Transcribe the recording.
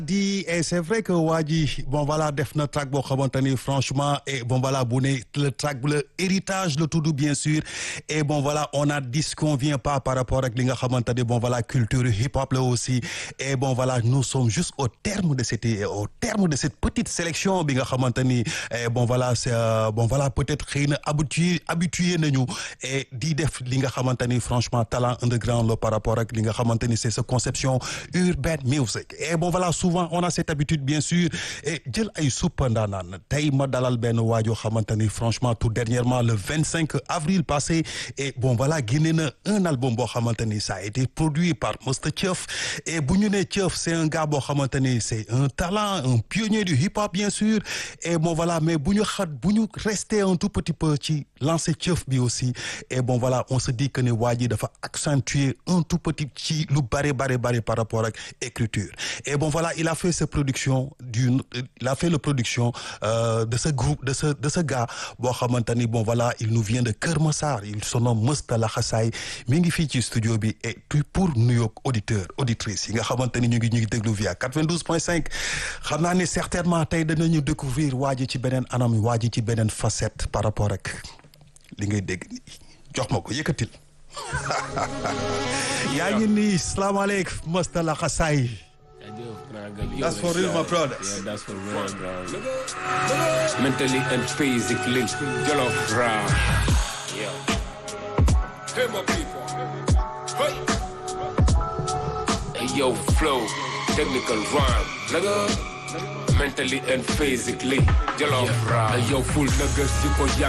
di et c'est vrai que waa ji bon voilà def na track boo xamante ni franchement et bon voilà bu ne le track le héritage le tudd bien sûr et bon voilà on a dit ce qu'on vient pas par rapport ak li nga xamante ni bon voilà culture hip hop la aussi et bon voilà nous sommes juste au terme de cette au terme de cette petite sélection bi nga xamante ni bon voilà c'est bon voilà peut-être xëy na habitué habitué nañu et di def li nga xamante ni franchement talent underground la par rapport ak li nga xamante ni c'est sa conception urban music et bon voilà souvent on a cette habitude bien sûr et jël ay suppa ndaanaan tey ma dalal benn waajoo xamante ni franchement tout dernièrement le 25 avril passé et bon voilà génne na un album boo xamante ni ça a été produit par Mr Thieuff et bu ñu nee Thieuff c'est un gars boo xamante ni c'est un talent un pionnier du hip hop bien sûr et bon voilà mais bu ñu xat bu ñu rester un tout petit peu ci lancer Thieuff bi aussi et bon voilà on se dit que ne waa ji dafa accentuer un tout petit ci lu bare bare bare par rapport ak écriture et bon voilà il a fait sa production du il a fait la production euh, de ce groupe de ce de ce gars boo xamante ni bon voilà il nous vient de Kër Massar il se nomme Masta Laxasaay mi ngi fii ci studio bi et puis pour nuyoog auditeur auditrice yi nga xamante ni ñu ngi ñu ngi déglu via 92.5 xam naa ne certainement tey danañu découvrir waa ji ci beneen anam waa ji ci beneen facette par rapport ak li ngay dégg jox ma ko yëkkatil yaa ngi nii salaamaaleykum Masta Laxasaay That's for real, my brothers. Yeah, that's for real, bro. Mentally and physically, Jollof round. Yeah. Hey, my people. Hey. Hey, yo, flow, technical rhyme. Nigga. Mentally and physically, Jollof round. Hey, yo, full niggas, you ko